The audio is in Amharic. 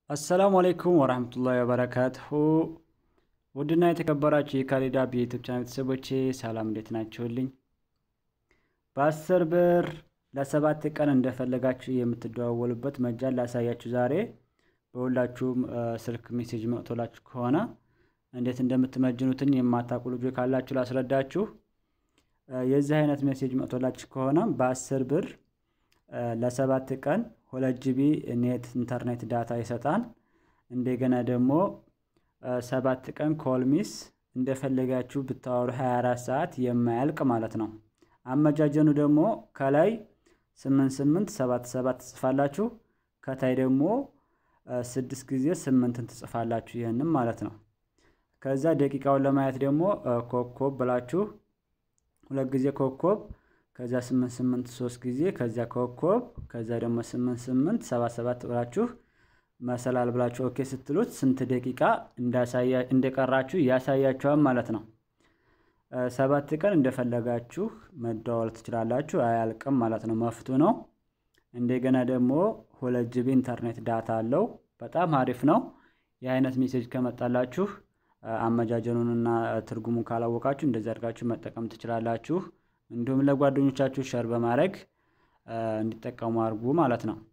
አሰላሙ አሌይኩም ወራህመቱላሂ ወበረካቱሁ ውድና የተከበራችሁ የካሊድ አብ የዩቲዩብ ቻናል ቤተሰቦቼ ሰላም እንዴት ናችሁልኝ? በአስር ብር ለሰባት ቀን እንደፈለጋችሁ የምትደዋወሉበት መጃን ላሳያችሁ ዛሬ። በሁላችሁም ስልክ ሜሴጅ መጥቶላችሁ ከሆነ እንዴት እንደምትመጅኑትን የማታውቁ ልጆች ካላችሁ ላስረዳችሁ። የዚህ አይነት ሜሴጅ መጥቶላችሁ ከሆነ በአስር ብር ለሰባት ቀን ሁለት ጂቢ ኔት ኢንተርኔት ዳታ ይሰጣል። እንደገና ደግሞ ሰባት ቀን ኮልሚስ እንደፈለጋችሁ ብታወሩ 24 ሰዓት የማያልቅ ማለት ነው። አመጃጀኑ ደግሞ ከላይ 88 77 ትጽፋላችሁ፣ ከታይ ደግሞ ስድስት ጊዜ ስምንትን ትጽፋላችሁ። ይህንም ማለት ነው። ከዛ ደቂቃውን ለማየት ደግሞ ኮኮብ ብላችሁ ሁለት ጊዜ ኮኮብ ከዛ ስምንት ስምንት ሶስት ጊዜ ከዚያ ኮኮብ ከዛ ደግሞ ስምንት ስምንት ሰባት ሰባት ብላችሁ መሰላል ብላችሁ ኦኬ ስትሉት ስንት ደቂቃ እንደቀራችሁ ያሳያችኋል ማለት ነው። ሰባት ቀን እንደፈለጋችሁ መደዋወል ትችላላችሁ፣ አያልቅም ማለት ነው። መፍቱ ነው። እንደገና ደግሞ ሁለት ጂቢ ኢንተርኔት ዳታ አለው። በጣም አሪፍ ነው። የአይነት ሜሴጅ ከመጣላችሁ አመጃጀኑንና ትርጉሙን ካላወቃችሁ እንደዚህ አድርጋችሁ መጠቀም ትችላላችሁ። እንዲሁም ለጓደኞቻችሁ ሸር በማድረግ እንዲጠቀሙ አድርጉ ማለት ነው።